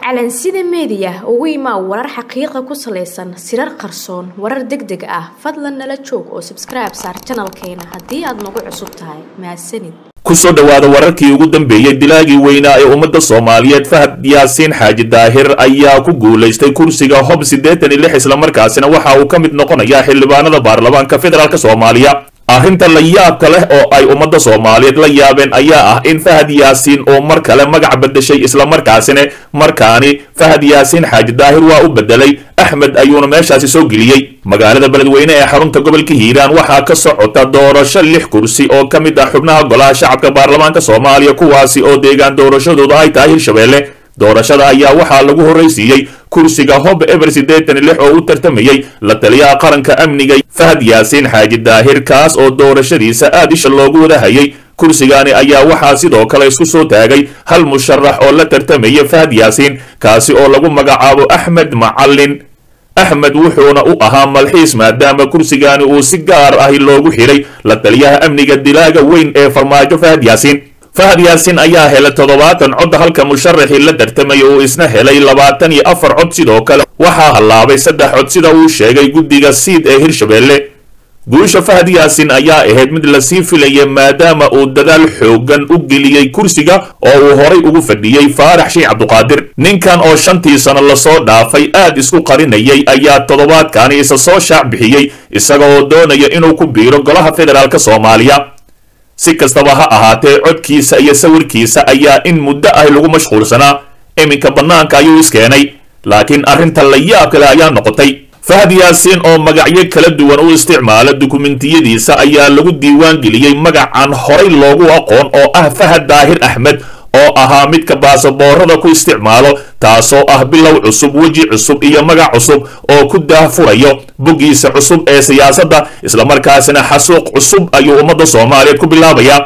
calansida meediya ugu imaa warar xaqiiqa ku salaysan sirar qarsoon warar deg deg ah fadlan nala joog oo sabskribe saar janalkeena haddii aad nagu cusub tahay mahadsanid kusoo dhowaada wararkii ugu dambeeyey dilaagii weynaa ee ummadda soomaaliyeed fahad yaasiin xaaji daahir ayaa ku guulaystay kursiga hob siddeetan iyo lix islamarkaasina waxa uu ka mid noqonayaa xildhibaanada baarlamaanka federaalk soomaaliya arrinta la yaabka leh oo ay ummadda soomaaliyeed la yaabeen ayaa ah in fahad yaasiin uu mar kale magac beddeshay islamarkaasina markaani fahad yaasiin xaaji daahir waa u beddelay axmed ayuuna meeshaasi soo geliyey magaalada beledweyne ee xarunta gobolka hiiraan waxaa ka socota doorasho lix kursi oo ka mid ah xubnaha golaha shacabka baarlamaanka soomaaliya kuwaasi oo deegaan doorashadooda ay tahay hirshabeelle doorashada ayaa waxaa lagu horraysiiyey kursiga hob eber siddeetan lix oo u tartamayey la taliyaha qaranka amniga fahad yaasiin xaaji daahir kaas oo doorashadiisa aad isha loogu wadahayay kursigaani ayaa waxaa sidoo kale isku soo taagay hal musharax oo la tartamaya fahad yaasiin kaasi oo lagu magacaabo axmed macallin axmed wuxuuna u ahaa malxiis maadaama kursigaani uu si gaar ahi loogu xidhay la taliyaha amniga dilaaga weyn ee farmaajo fahad yaasiin fahad yaasiin ayaa helay toddobaatan cod halka musharaxii la tartamaya uu isna helay labaatan iyo afar cod sidoo kale waxaa hallaabay saddex cod sida uu sheegay guddiga siid ee hirshabeelle guusha fahad yaasiin ayaa ahayd mid lasii filaya maadaama uu dadaal xoogan u geliyey kursiga oo uu horay ugu fadhiyey faarax sheekh cabduqaadir ninkan oo shantii sano lasoo dhaafay aad isku qarinayay ayaa toddobaadkaani isa soo shaac bixiyey isaga oo doonaya inuu ku biiro golaha federaalk soomaaliya si kastaba ha ahaatee codkiisa iyo sawirkiisa ayaa in muddo ah lagu mashquulsanaa iminka bannaanka ayuu iskeenay laakiin arrinta la yaab kale ayaa noqotay fahad yaasiin oo magacyo kala duwan u isticmaala dukumentiyadiisa ayaa lagu diiwaan geliyey magacan horay loogu aqoon oo ah fahad daahir axmed oo ahaa midka baasaboorada ku isticmaalo taasoo ah bilow cusub weji cusub iyo magac cusub oo ku daahfurayo boggiisa cusub ee siyaasadda islamarkaasina xasuuq cusub ayuu ummadda soomaaliyeed ku bilaabayaa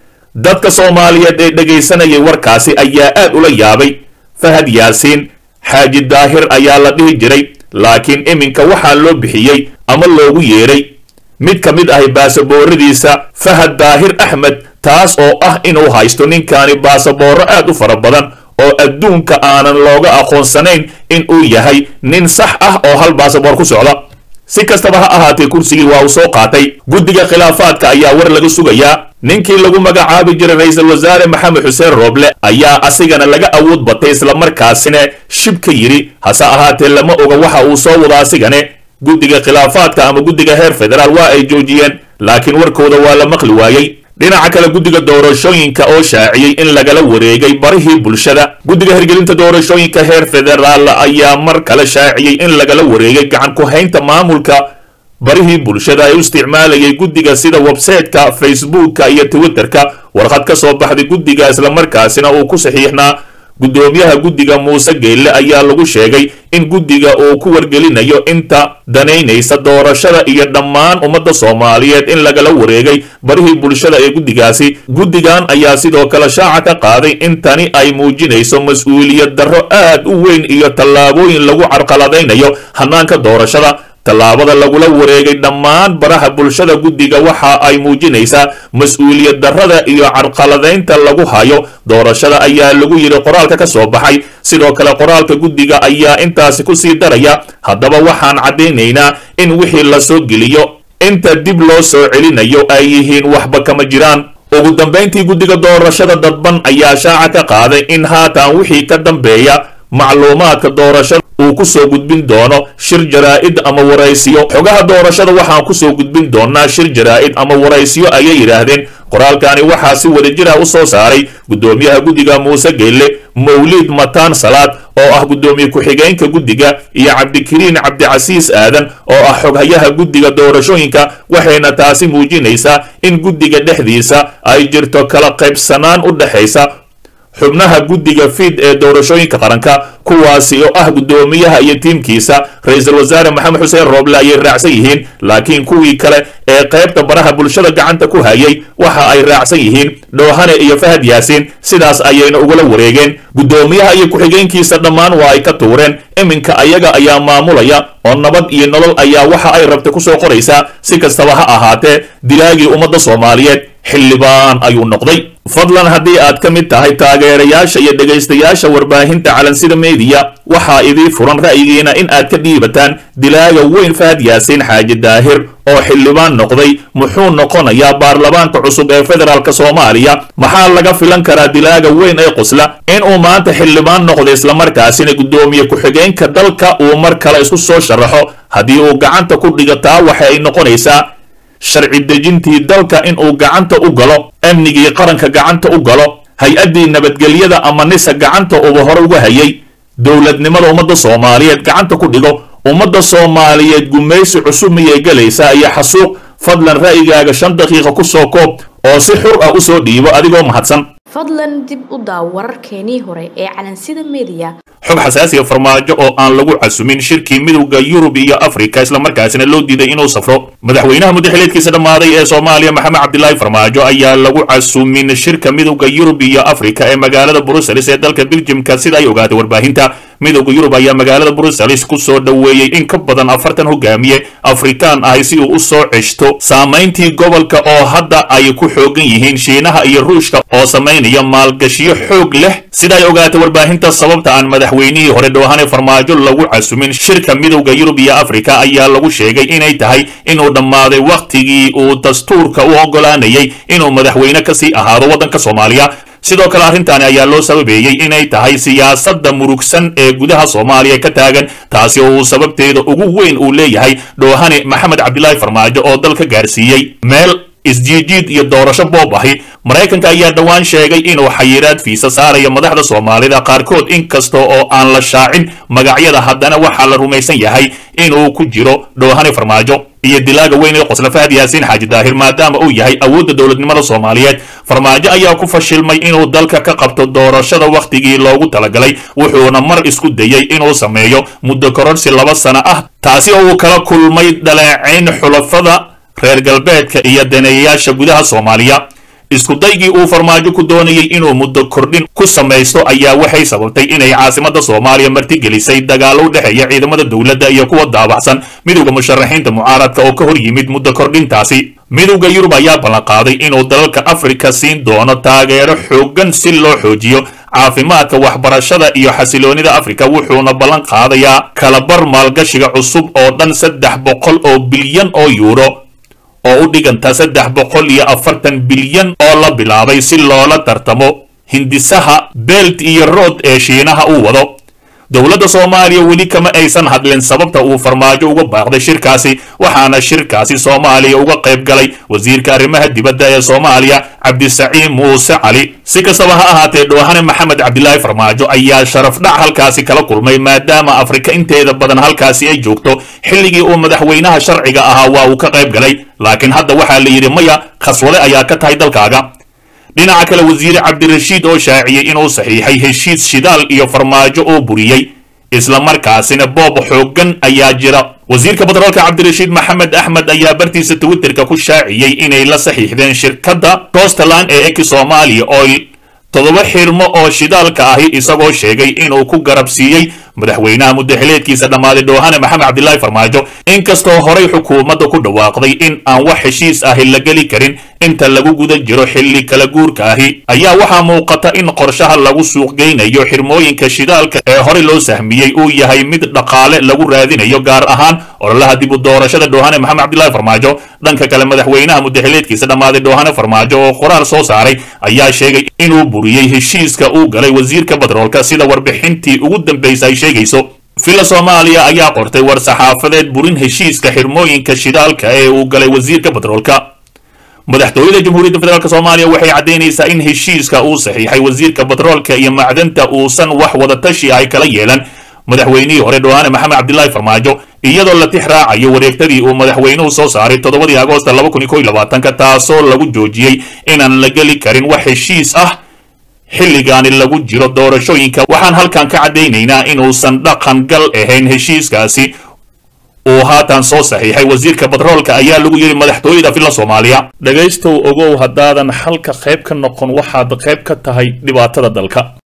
dadka soomaaliyeed ee dhegaysanayay warkaasi ayaa aad ula yaabay fahad yaasiin xaaji daahir ayaa la dhihi jiray laakiin iminka waxaa loo bixiyey ama loogu yeedhay mid ka mid ahi baasabooradiisa fahad daahir axmed taas oo ah inuu haysto ninkaani baasaboorro aad u fara badan oo adduunka aanan looga aqoonsanayn in uu yahay nin sax ah oo hal baasaboor ku socda si kastaba ha ahaatee kursigii waa uu soo qaatay guddiga khilaafaadka ayaa war laga sugayaa ninkii lagu magacaabi jiray ra-iisul wasaare maxamed xuseen rooble ayaa asigana laga awood batay islamarkaasina shib ka yidhi hase ahaatee lama oga waxa uu soo wada asigane guddiga khilaafaadka ama guddiga heer federaal waa ay joojiyeen laakiin warkooda waa la maqli waayey dhinaca kale guddiga doorashooyinka oo shaaciyey in lagala wareegay barihii bulshada guddiga hirgelinta doorashooyinka heer federaal ayaa mar kale shaaciyey in lagala wareegay gacan ku haynta maamulka barihii bulshada ee u isticmaalayay guddiga sida websayteka facebooka iyo twitterka warqad ka soo baxday guddiga islamarkaasina uu ku saxiixnaa guddoomiyaha guddiga muuse geelle ayaa lagu sheegay in guddiga uu ku wargelinayo inta danaynaysa doorashada iyo dhammaan ummadda soomaaliyeed in lagala wareegay barihii bulshada ee guddigaasi guddigan ayaa sidoo kale shaaca ka qaaday in tani ay muujinayso mas-uuliyad darro aad u weyn iyo tallaabooyin lagu carqaladaynayo hannaanka doorashada tallaabada lagula wareegay dhammaan baraha bulshada guddiga waxa ay muujinaysaa mas-uuliyad darrada iyo carqaladaynta lagu hayo doorashada ayaa lagu yidhi qoraalka ka soo baxay sidoo kale qoraalka guddiga ayaa intaasi ku sii daraya haddaba waxaan caddaynaynaa in wixii la soo geliyo inta dib loo soo celinayo ay yihiin waxba kama jiraan ugu dambayntii guddiga doorashada dadban ayaa shaaca ka qaaday in haatan wixii ka dambeeya macluumaadka doorashada uu ku soo gudbin doono shir jaraa'id ama waraysiyo xogaha doorashada waxaan kusoo gudbin doonaa shir jaraa'id ama waraysiyo ayay yidhaahdeen qoraalkani waxaa si wadajira u soo saaray guddoomiyaha guddiga muuse geelle mawliid mataan salaad oo ah guddoomiye ku-xigeenka guddiga iyo cabdikariin cabdicasiis aadan oo ah xoghayaha guddiga doorashooyinka waxayna taasi muujinaysaa in guddiga dhexdiisa ay jirto kala qaybsanaan u dhexaysa xubnaha guddiga fiid ee doorashooyinka qaranka kuwaasi oo ah guddoomiyaha iyo tiimkiisa ra-iisul wasaare maxamed xuseen rooble ayay raacsan yihiin laakiin kuwii kale ee qaybta baraha bulshada gacanta ku hayay waxa ay raacsan yihiin dhoohane iyo fahad yaasiin sidaas ayayna ugula wareegeen guddoomiyaha iyo ku-xigeenkiisa dhammaan waa ay ka tuureen iminka ayaga ayaa maamulaya oo nabad iyo nolol ayaa waxa ay rabta ku soo qoraysaa si kastaba ha ahaatee dilaagii ummadda soomaaliyeed xildhibaan ayuu noqday fadlan haddii aad ka mid tahay taageerayaasha iyo dhegaystayaasha warbaahinta calansida meediya waxaa idii furan ra'yigiina in aad ka dhiibataan dilaaga weyn fahad yaasiin xaaji daahir oo xildhibaan noqday muxuu noqonayaa baarlamaanka cusub ee federaalk soomaaliya maxaa laga filan karaa dilaaga weyn ee qosla inuu maanta xildhibaan noqdo islamarkaasina guddoomiye ku-xigeenka dalka uu mar kale isku soo sharaxo haddii uu gacanta ku dhigataa waxa ay noqonaysaa sharci dejintii dalka inuu gacanta u galo amnigii qaranka gacanta u galo hay-addii nabadgelyada ama nisa gacanta uba hore uga hayay dowladnimada ummadda soomaaliyeed gacanta ku dhigo ummadda soomaaliyeed gumaysi cusub miyay gelaysaa iyo xasuuq fadlan ra'yigaaga shan daqiiqa ku soo koob oo si xur ah u soo dhiibo adigoo mahadsan fadlan dib u daaw wararkeenii hore ee calansida meediya xog xasaasiya farmaajo oo aan lagu casumin shirkii midowda yurub iyo afrika islamarkaasina loo diiday inuu safro madaxweynaha muddaxileedkiisa dhammaaday ee soomaaliya maxamed cabdilaahi farmaajo ayaa lagu casumin shirka midowda yurub iyo afrika ee magaalada brussels ee dalka beljimka sida ay ogaatay warbaahinta midowda yurub ayaa magaalada brussels ku soo dhoweeyey in ka badan afartan hogaamiye afrikaan ahi si uu u soo ceshto saamayntii gobolka oo hadda ay ku xoogan yihiin shiinaha iyo ruushka oo samaynaya maalgashiyo xoog leh sida ay ogaatay warbaahinta sababta aan madaxweynihii hore dhoohane farmaajo lagu casumin shirka midowda yurub iyo afrika ayaa lagu sheegay inay tahay inuu dhammaaday wakhtigii uu dastuurka u oggolaanayay inuu madaxweyne kasii ahaado waddanka soomaaliya sidoo kale arrintaani ayaa loo sababeeyey inay tahay siyaasadda murugsan ee gudaha soomaaliya ka taagan taasi oo uu sababteeda ugu weyn uu leeyahay dhoohane maxamed cabdilaahi farmaajo oo dalka gaarsiiyey meel isjiijiid iyo doorasho boob ahi maraykanka ayaa dhowaan sheegay inuu xayiraad fiisa saaraya madaxda soomaalida qaarkood inkasta oo aan la shaacin magacyada haddana waxaa la rumaysan yahay inuu ku jiro dhoohane farmaajo iyo dilaaga weyn ee qosla fahad yaasiin xaaji daahir maadaama uu yahay awoodda dowladnimada soomaaliyeed farmaajo ayaa ku fashilmay inuu dalka ka qabto doorashada wakhtigii loogu talagalay wuxuuna mar isku dayey inuu sameeyo muddo kororsi laba sano ah taasi oo uu kala kulmay dhaleecayn xulafada reer galbeedka iyo daneeyayaasha gudaha soomaaliya iskudaygii uu farmaajo ku doonayay inuu muddo kordhin ku samaysto ayaa waxay sababtay inay caasimadda soomaaliya martigelisay dagaalo u dhexeeya ciidamada dowladda iyo kuwa daabacsan midowda musharaxiinta mucaaradka oo ka hor yimid muddo kordhintaasi midowda yurub ayaa ballanqaaday inuu dalalka afrika siin doono taageero xooggan si loo xoojiyo caafimaadka waxbarashada iyo xasiloonida afrika wuxuuna ballan qaadayaa kalabar maalgashiga cusub oo dhan saddex boqol oo bilyan oo yuuro oo u dhiganta saddex boqol iyo afartan bilyan oo la bilaabay si loola tartamo hindisaha belt iyo rood ee shiinaha uu wado dowladda soomaaliya weli kama aysan hadlin sababta uu farmaajo uga baaqday shirkaasi waxaana shirkaasi soomaaliya uga qayb galay wasiirka arrimaha dibadda ee soomaaliya cabdisaciid muuse cali si kastaba ha ahaatee dhoohane maxamed cabdilaahi farmaajo ayaa sharaf dhac halkaasi kala kulmay maadaama afrika inteeda badan halkaasi ay joogto xilligii uu madaxweynaha sharciga ahaa waa uu ka qayb galay laakiin hadda waxaa la yidhi maya khaswade ayaa ka tahay dalkaaga dhinaca kale wasiire cabdirashiid oo shaaciyey inuu saxiixay heshiis shidaal iyo farmaajo oo buriyey islamarkaasina boob xooggan ayaa jira wasiirka batroolka cabdirashiid maxamed axmed ayaa bartiisa twitterka ku shaaciyey inay la saxiixdeen shirkadda costaland ee eki somalia oil toddoba xirmo oo shidaalka ahi isagoo sheegay inuu ku garab siiyey madaxweynaha muddaxileedkiisa dhammaaday dhoohane maxamed cabdilaahi farmaajo inkastoo horay xukuumadda ku dhawaaqday in aan wax heshiis ahi la geli karin inta lagu guda jiro xilli kala guurka ahi ayaa waxaa muuqata in qorshaha lagu suuqgeynayo xirmooyinka shidaalka ee horey loo sahmiyey uu yahay mid dhaqaale lagu raadinayo gaar ahaan ololaha dib u doorashada dhoohane maxamed cabdilaahi farmaajo dhanka kale madaxweynaha muddaxileedkiisa dhammaaday dhoohane farmaajo oo qoraal soo saaray ayaa sheegay inuu buriyey heshiiska uu galay wasiirka batroolka sida warbixintii ugu dambaysa ay sheegayso villa soomaaliya ayaa qortay war saxaafadeed burin heshiiska xirmooyinka shidaalka ee uu galay wasiirka batroolka madaxtooyada jamhuuriyadda federaalk soomaaliya waxay caddaynaysaa in heshiiska uu saxiixay wasiirka batroolka iyo macdanta uusan wax wadatashi ay kala yeelan madaxweynihii hore dhoohane maxamed cabdilaahi farmaajo iyadoo la tix raacayo wareegtadii uu madaxweynuhu soo saaray toddobadii agoosta laba kun iyo kow iyo labaatanka taasoo lagu joojiyey inaan la geli karin wax heshiis ah xilligaani lagu jiro doorashooyinka waxaan halkan ka caddaynaynaa inuusan dhaqan gal ahayn heshiiskaasi uu haatan soo saxiixay wasiirka batroolka ayaa lagu yidhi madaxtooyada villa soomaaliya dhegaystow ogow haddaadan xalka qayb ka noqon waxaad qayb ka tahay dhibaatada dalka